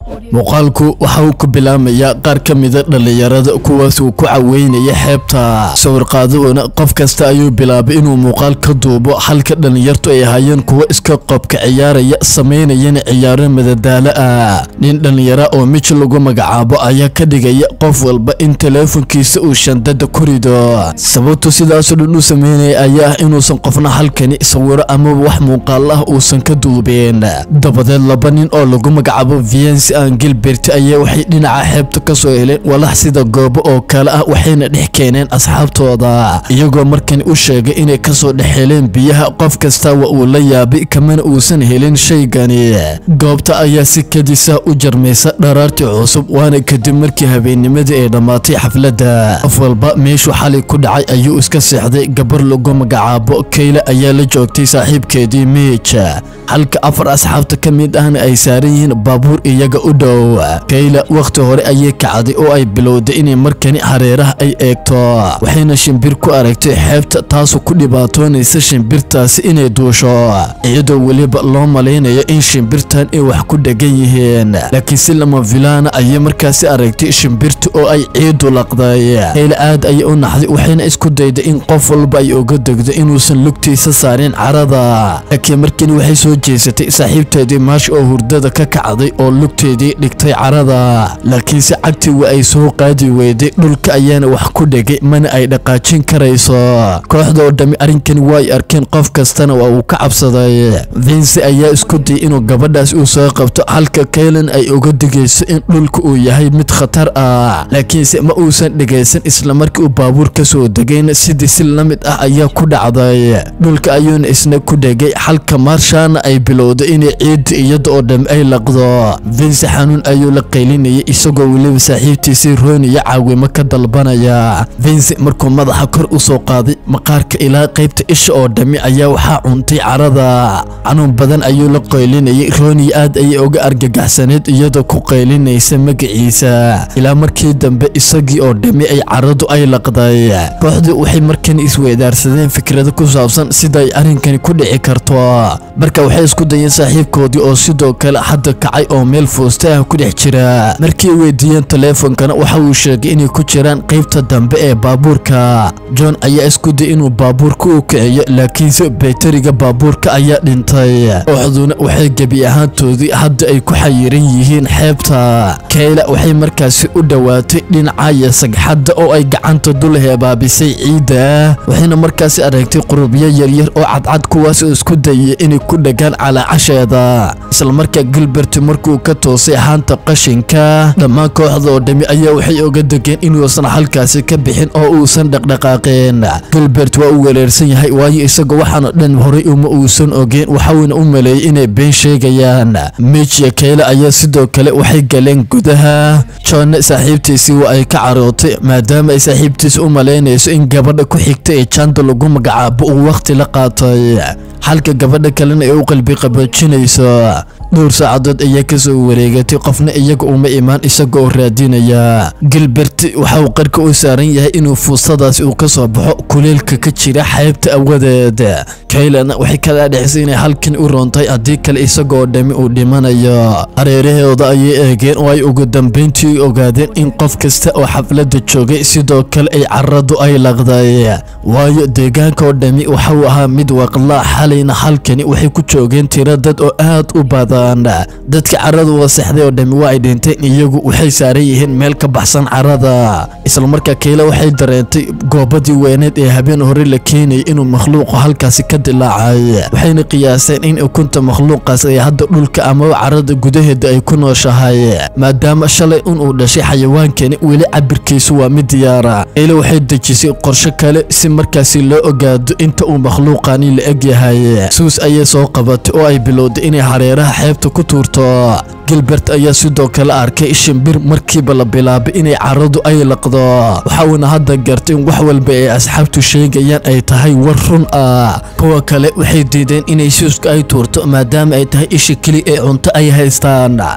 muuqaalku waxa uu ku bilaamayaa qaar ka mida dhallinyarada kuwaas uu ku caweynaya xeebta sawirqaaduhuna qof kasta ayuu bilaabay inuu muuqaal ka duubo halka dhallinyartu ay ahaayeen kuwo iska qobka ciyaaraya samaynayana ciyaaro madadaalo ah nin dhallinyara oo mij lagu magacaabo ayaa ka dhigaya qof walba in teleefonkiisa uu shandada ku rido sababtu sidaasoo dhan u sameynaya ayaa ah inuusan qofna halkani sawiro amaba wax muuqaal ah uusan ka duubeen dabadeed laba nin oo lagu magacaabo viensi aan gilbert ayaa waxay dhinaca xeebta ka soo heleen walax sida goobo oo kale ah waxayna dhex keeneen asxaabtooda iyagoo markani u sheegay inay kasoo dhex heleen biyaha qof kasta waa uu la yaabay kamana uusan helin shaygani goobta ayaa si kadisa u jarmaysa dharaartii cusub waana kadib markii habeennimadii ay dhammaatay xafladda qof walba meeshuu xalay ku dhacay ayuu iska seexday gabar lagu magacaabo kayle ayaa la joogtay saaxiibkeedii miij halka afar asxaabta ka mid ahna ay saaran yihiin baabuur iyaga u dhow kayla wakhti hore ayay kacday oo ay bilowday inay markani hareeraha ay eegto waxayna shimbir ku aragtay xeebta taasoo ku dhibaatoonaysa shimbirtaasi inay duusho iyadoo weliba loo malaynayo in shimbirtan ay wax ku dhegan yihiin laakiin si lama filaana ayay markaasi aragtay shimbirta oo ay ciidu laqday kayla aad ayay u naxday waxayna isku dayday in qof walba ay uga degdo inuusan lugtiisa saarin carada laakiin markani waxay soo jeesatay saaxiibteedii maash oo hurdada ka kacday oo lugteedii dhigtay carada laakiinse cagtii waa ay soo qaadi weyday dhulka ayaana wax ku dhegay mana ay dhaqaajin karayso kooxda oo dhammi arrinkani waa ay arkeen qof kastana waa uu ka cabsaday vince ayaa isku dayay inuu gabadhaas uu soo qabto halka kaylan ay uga digayso in dhulka uu yahay mid khatar ah laakiinse ma uusan dhegaysan islamarkii uu baabuur ka soo degayna sidii si la mid ah ayaa ku dhacday dhulka ayuuna isna ku dhegay halka maarshaana ay bilowday inay ciidda iyada oo dham ay laqdo vince xanuun ayuu la qaylinayay isagoo weliba saaxiibtiisii rooniya caawimo ka dalbanaya vince markuu madaxa kor u soo qaaday maqaarka ilaa qaybta isha oo dhammi ayaa waxaa cuntay carada xanuun badan ayuu la qaylinayay rooniya aad ayay uga argagaxsaneed iyadoo ku qaylinaysa magaciisa ilaa markii dambe isagii oo dhammi ay caradu ay laqday kooxdii waxay markani isweydaarsadeen fikrado ku saabsan sida ay arrinkani ku dhici karto marka waxay isku dayeen saaxiibkoodii oo sidoo kale hadda kacay oo meel foosta ah ku dhex jira markii weydiiyeen taleefonkana waxa uu sheegay inay ku jiraan qaybta dambe ee baabuurka john ayaa isku day inuu baabuurka u kiciyo laakiinse baytariga baabuurka ayaa dhintay kooxduna waxay gebi ahaantoodii hadda ay ku xayiran yihiin xeebta kayla waxay markaasi u dhowaatay dhinacaya sagxadda oo ay gacanta dul heebaabisay ciidda waxayna markaasi aragtay qurubyo yaryar oo cadcad kuwaas oo isku dayay inay ku dhegaan calaacasheeda islamarkaa gilbert markuu ka toosay haanta qashinka dhammaan kooxda oo dhammi ayaa waxay oga degeen inuusan halkaasi ka bixin oo uusan dhaqdhaqaaqeen gilbert waa uu wereersan yahay waayo isagoo waxaana dhan horay uma uusan ogeen waxauna u maleeyay inay been sheegayaan mijiya kayle ayaa sidoo kale waxay galeen gudaha johnne saaxiibtiisii waa ay ka carootay maadaama ay saaxiibtiisa u malaynayso in gabadha ku xigta ee janda lagu magacaabo uu wakhti la qaatay halka gabadha kalena ay u qalbi qaboojinayso dhowr saacadood ayaa kasoo wareegatay qofna iyaga uma imaan isaga oo raadinaya gilbert waxa uu qarka u saaran yahay inuu fuustadaasi uu ka soo baxo kuleelka ka jira xeebta awadeed kaylana waxay kala dhexisay inay halkan u roontahay haddii kale isagaoo dhammi uu dhimanayo hareerahooda ayay eegeen oo ay ugu dambayntii ogaadeen in qof kasta oo xafladda joogay sidoo kale ay caradu ay laqday waayo deegaanka oo dhammi waxauu ahaa mid waqlaa xalayna halkani waxay ku joogeen tiro dad oo aad u badan dadka caradu wasaxday oo dhammi waa ay dhinteen iyagu waxay saaran yihiin meel ka baxsan carada islamarkaa kayla waxay dareentay goobadii weyneed ee habeen hore la keenayay inuu makhluuqu halkaasi ka dilaacay waxayna qiyaaseen in ukunta makhluuqaas ay hadda dhulka amaba carada gudaheeda ay ku nooshahay maadaama shalay un uu dhashay xayawaankani weli cabirkiisu waa mid diyaara kayla waxay dejisay qorsho kale si markaasi loo ogaado inta uu makhluuqani la eg yahay suus ayay soo qabatay oo ay bilowday inay hareeraha xeebta ku tuurto gilbert ayaa sidoo kale arkay shimbir markiiba la bilaabay inay caradu ay laqdo waxauna hadda gartay in wax walba ay asxaabtu sheegayaan ay tahay war run ah kuwa kale waxay diideen inay suuska ay tuurto maadaama ay tahay isha keli ee cunto ay haystaan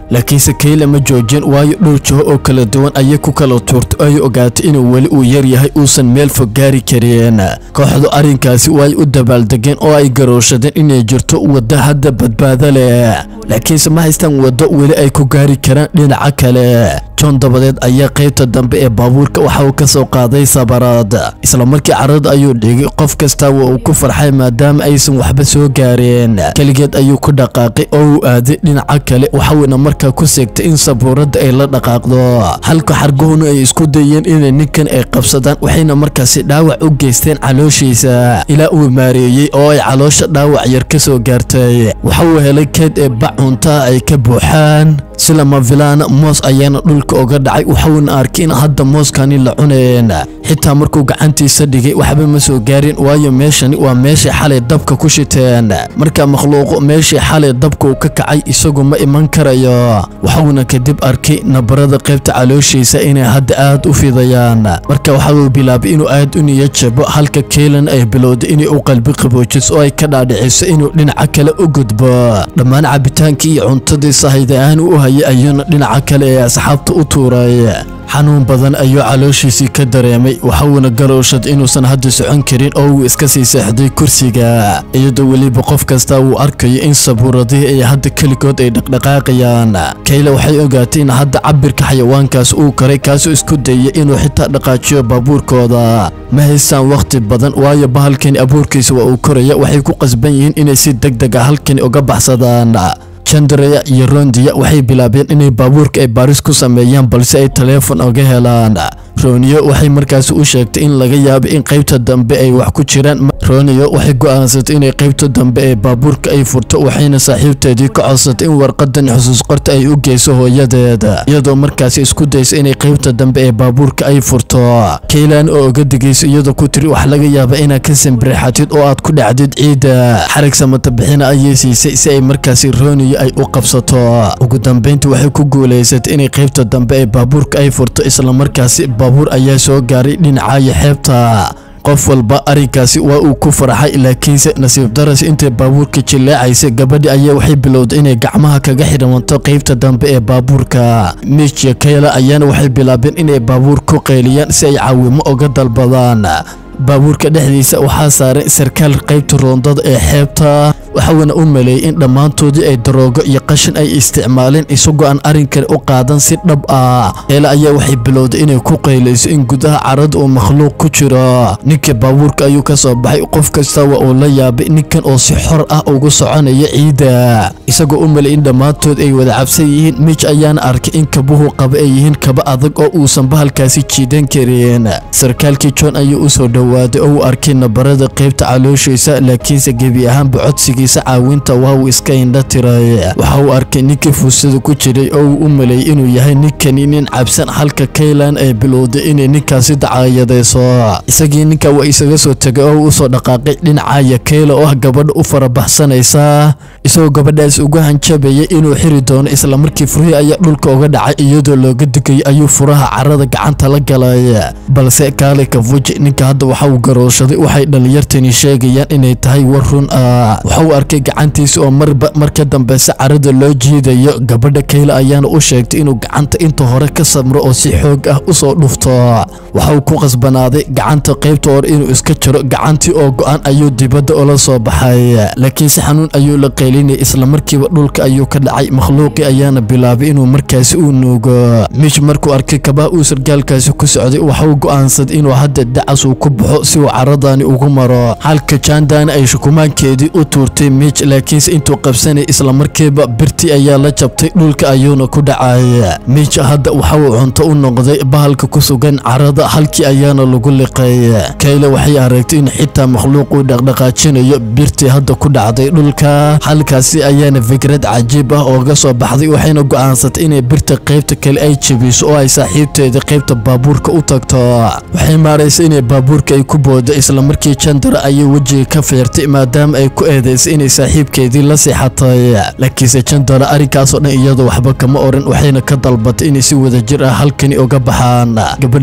laakiinse kayla ma joojin waayo dhowr jaho oo kala duwan ayay ku kala tuurtay oo ay ogaatay inuu weli uu yar yahay uusan meel fog gaari karin kooxdu arrinkaasi way u dabaaldegeen oo ay garooshadeen inay jirto waddo hadda badbaado leh laakiinse ma haystaan waddo weli ay ku gaari karaan dhinaca kale john dabadeed ayaa qaybta dambe ee baabuurka waxa uu ka soo qaaday sabaraad isla markii carrada ayuu dhigay qof kasta waa uu ku farxay maadaama aysan waxba soo gaareen keligeed ayuu ku dhaqaaqay oo uu aaday dhinaca kale waxauna markaa ku seegtay in sabuuradda ay la dhaqaaqdo halka xarguhuna ay isku dayeen inay ninkan ay qabsadaan waxayna markaasi dhaawac u geysteen calooshiisa ilaa uu maareeyey oo ay caloosha dhaawac yar ka soo gaartay waxa uu helay keed ee bac cuntaa ay ka buuxaan sila mavilaana moos ayaana dhulka oga dhacay waxauna arkay in hadda mooskani la cuneen xitaa markuu gacantiisa dhigay waxba ma soo gaarin waayo meeshani waa meeshay xalay dabka ku shiteen marka makhluuqo meeshii xalay dabka uu ka kacay isagu ma iman karayo waxauna kadib arkay nabarada qaybta calooshiisa inay hadda aad u fidayaan marka waxa uu bilaabay inuu aad u niyad jabo halka keelan ay bilowday inay u qalbi qaboojiso oo ay ka dhaadhiciso inuu dhinaca kale u gudbo dhammaan cabitaankii iyo cuntadii sahayda ahaan u hayay ayuuna dhinaca kale ee asxaabta u tuuray xanuun badan ayuu calooshiisii ka dareemay waxauna garowshad inuusan hadda socon karin oo uu iska sii seexday kursiga iyadoo weliba qof kasta uu arkayo in sabuuradihii ay hadda keligood ay dhaqdhaqaaqayaan kayle waxay ogaatay in hadda cabirka xayawaankaas uu karay kaasoo isku dayay inuu xitaa dhaqaajiyo baabuurkooda ma haystaan wakhti badan waayo bahalkani abuurkiisa waa uu koraya waxay ku qasban yihiin inay si deg deg a halkani uga baxsadaan jandreya iyo rondiya waxay bilaabeen inay baabuurka ay baaris ku sameeyaan balse ay taleefon oga helaan roniyo waxay markaasi u sheegtay in laga yaabo in qaybta dambe ay wax ku jiraan roniyo waxay go'aansatay inay qaybta dambe ee baabuurka ay furto waxayna saaxiibteedii ka codsatay in warqadan xusuus qorta ay u geyso hooyadeeda iyadoo markaasi isku daysa inay qaybta dambe ee baabuurka ay furto kaylan oo oga digayso iyadoo ku tiri wax laga yaaba inaad ka sambirixatid oo aad ku dhacdid ciidda xarig samata bixina ayay siisay si ay markaasi roniyo ay u qabsato ugu dambeyntii waxay ku guulaysatay inay qaybta dambe ee baabuurka ay furto islamarkaasi baabuur ayaa soo gaaray dhinacaayo xeebta qof walba arrinkaasi waa uu ku farxay laakiinse nasiib daras intay baabuurka jilleecaysay gabadhi ayaa waxay bilowday inay gacmaha kaga xidhamanto qaybta dambe ee baabuurka miijiya kayla ayaana waxay bilaabeen inay baabuur ku qayliyaan si ay caawimo uga dalbadaan baabuurka dhexdiisa waxaa saaray sarkaal qaybta roondada ee xeebta waxauna u maleeyey in dhammaantoodii ay daroogo iyo qashin ay isticmaaleen isagoo aan arrin kale u qaadan si dhab ah eela ayaa waxay bilowday inay ku qaylayso in gudaha carada uu makhluuq ku jiro ninka baabuurka ayuu ka soo baxay qof kasta waa uu la yaabay ninkan oo si xor ah ugu soconaya ciidda isagoo u maleeyey in dhammaantood ay wada cabsan yihiin mij ayaana arkay in kabuhu qaba ay yihiin kaba adag oo uusan bahalkaasi jiidan karin sarkaalkii john ayuu u soo dhowaaday oo uu arkay nabarada qaybta calooshiisa laakiinse gebi ahaanba codsigiisa caawinta waa uu iska indha tiray waxa uu arkay ninkii fuusada ku jiray oo uu u maleeyey inuu yahay ninkani nin cabsan halka kaylan ay bilowday inay ninkaasi dacaayadayso isagii ninka waa isaga soo tegay oo uu usoo dhaqaaqay dhinacaya kayla oo ah gabadha u farabaxsanaysa isagoo gabadhaas ugu hanjabayay inuu xiri doono islamarkii furihii ayaa dhulka uga dhacay iyadoo looga digayay ayuu furaha carada gacanta la galay balse kaale kafuji ninka hadda waxa uu garooshaday waxay dhalinyartani sheegayaan inay tahay war run ah waxa uu arkay gacantiisa oo marba marka dambeyse carada loo jiidayo gabadha kayla ayaana u sheegtay inuu gacanta inta hore ka samro oo si xoog ah usoo dhufto waxa uu ku qasbanaaday gacanta qaybta hore inuu iska jiro gacantii oo go-an ayuu dibadda ula soo baxay laakiin si xanuun ayuu la qaylinayay islamarkiiba dhulka ayuu ka dhacay makhluuqii ayaana bilaabay inuu markaasi u nuugo mish markuu arkay kabaha uu sargaalkaasi ku socday waxa uu go'aansaday inuu hadda dacas uu ku baxo si uu caradani ugu maro halka jaandana ay shukumaankeedii u tuurtay mij laakiinse intuu qabsanay islamarkiiba birtii ayaa la jabtay dhulka ayuuna ku dhacay mij hadda waxa uu cunto u noqday bahalka ku sugan carada halkii ayaana lagu liqay kayle waxay aragtay in xitaa makhluuq uu dhaqdhaqaajinayo birtii hadda ku dhacday dhulka halkaasi ayaana fikrad cajiib ah ooga soo baxday waxayna go'aansatay inay birta qaybta kale ay jebiso oo ay saaxiibteeda qaybta baabuurka u tagto waxay maaraysay inay baabuurka ay ku boodo islamarkii jandara ayay wejiga ka feertay maadaama ay ku eedaysay inay saaxiibkeedii la seexatay laakiinse jandara arrinkaasoo dhan iyadoo waxba kama oran waxayna ka dalbatay inay si wadajir ah halkani uga baxaan gabadhii saaxiibteed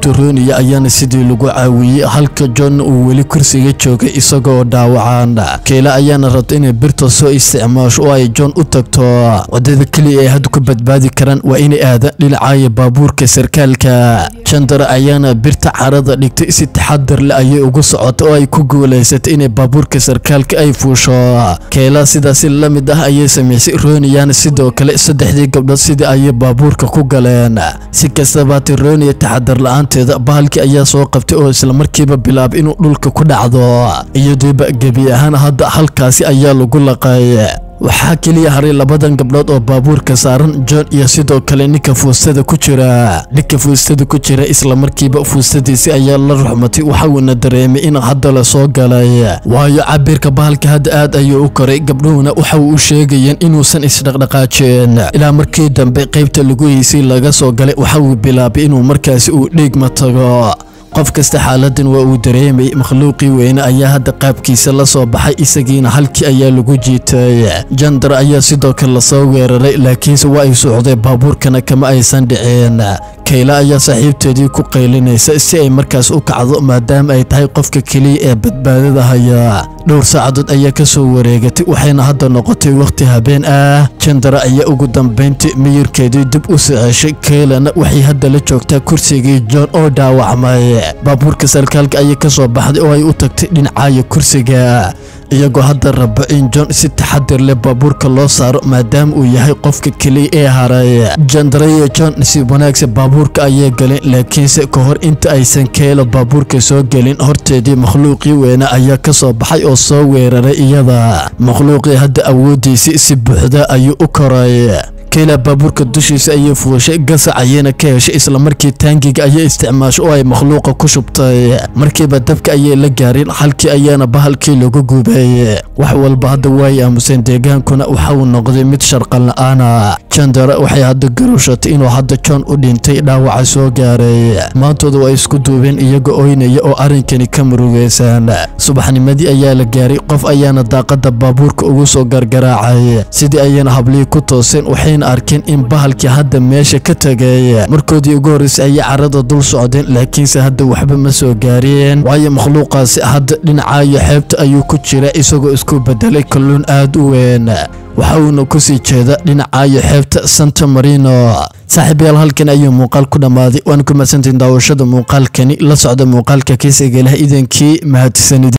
saaxiibta rooniya ayaana sidii lagu caawiyey halka john uu weli kursiga joogay isagoo dhaawacaan keela ayaana rabta inay birta soo isticmaasho oo ay john u tagto wadada keliya ay hadda ku badbaadi karaan waa inay aadaan dhinacaayo baabuurka sarkaalka jandara ayaana birta carada dhigtay si taxadar leh ayay ugu socota oo ay ku guulaysatay inay baabuurka sarkaalka ay fuusho keela sidaasi la mid ah ayay samaysay rooniyana sidoo kale saddexdii gabdhood sidii ayay baabuurka ku galeen si kastaba hati rooniya taxadar la-aanteeda bahalkii ayaa soo qabtay oo islamarkiiba bilaabay inuu dhulka ku dhacdo iyadoiba gebi ahaan hadda halkaasi ayaa lagu laqay waxaa keliya haray labadan gabdhood oo baabuurka saaran john iyo sidoo kale ninka fuustada ku jira ninka fuustada ku jira islamarkiiba fuustadiisi ayaa la ruxmatay waxauna dareemay in hadda la soo galay waayo cabirka bahalka hadda aad ayuu u koray gabdhuhuna waxa uu u sheegayeen inuusan isdhaqdhaqaajeen ilaa markii dambe qaybta lagu heysay laga soo galay waxa uu bilaabay inuu markaasi uu dhiigma tago qof kasta xaaladan waa uu dareemayay makhluuqii weyne ayaa hadda qaabkiisa la soo baxay isagiina halkii ayaa lagu jiitay jandar ayaa sidoo kale lasoo weeraray laakiinse waa ay socday baabuurkana kama aysan dhiceen kayla ayaa saaxiibteedii ku qaylinaysa si ay markaas u kacdo maadaama ay tahay qofka keliya ee badbaadada haya dhowr saacadood ayaa ka soo wareegatay waxayna hadda noqotay wakhti habeen ah jandara ayaa ugu dambayntii miyirkeedii dib u siceshay kaylana waxay hadda la joogtaa kursigii john oo dhaawacmay baabuurka sarkaalka ayay ka soo baxday oo ay u tagtay dhinacaayo kursiga iyagoo hadda raba in john si taxadir leh baabuurka loo saaro maadaama uu yahay qofka keliya ee haray jandarayo john si wanaagsan baabuurka ayay galeen laakiinse ka hor inta aysan keelo baabuurka soo gelin horteedii makhluuqii weyne ayaa ka soo baxay oo soo weeraray iyada makhluuqii hadda awooddiisii si buuxda ayuu u koray kayla baabuurka dushiisa ayay fuushay gasac ayayna ka heshay islamarkii taangiga ayay isticmaashay oo ay makhluuqa ku shubtay markiiba dabka ayay la gaareen halkii ayaana bahalkii lagu gubay wax walba hadda waay aamuseen deegaankuna waxa uu noqday mid sharqan la-aana jandara waxay hadda garushatay inuu hadda john u dhintay dhaawaca soo gaaray maantooda waa isku duubeen iyaga oynaya oo arrinkani ka murugaysan subaxnimadii ayaa la gaaray qof ayaana daaqada baabuurka ugu soo gargaraacay sidii ayayna hablihii ku tooseen waxayna arkeen in bahalkii hadda meesha ka tegay markoodii ugu horreysay ayay carada dul socdeen laakiinse hadda waxba ma soo gaareen waayo makhluuqaasi hadda dhinacaayo xeebta ayuu ku jira isagoo isku bedelay kalluun aad u weyn waxa uuna kusii jeeda dhinacaayo xeebta santa marino saaxiibayaal halkan ayuu muuqaal ku dhammaaday waan ku mahadsantahin daawashada muuqaalkani la socda muuqaalka kiisiga leh idankii mahadsanid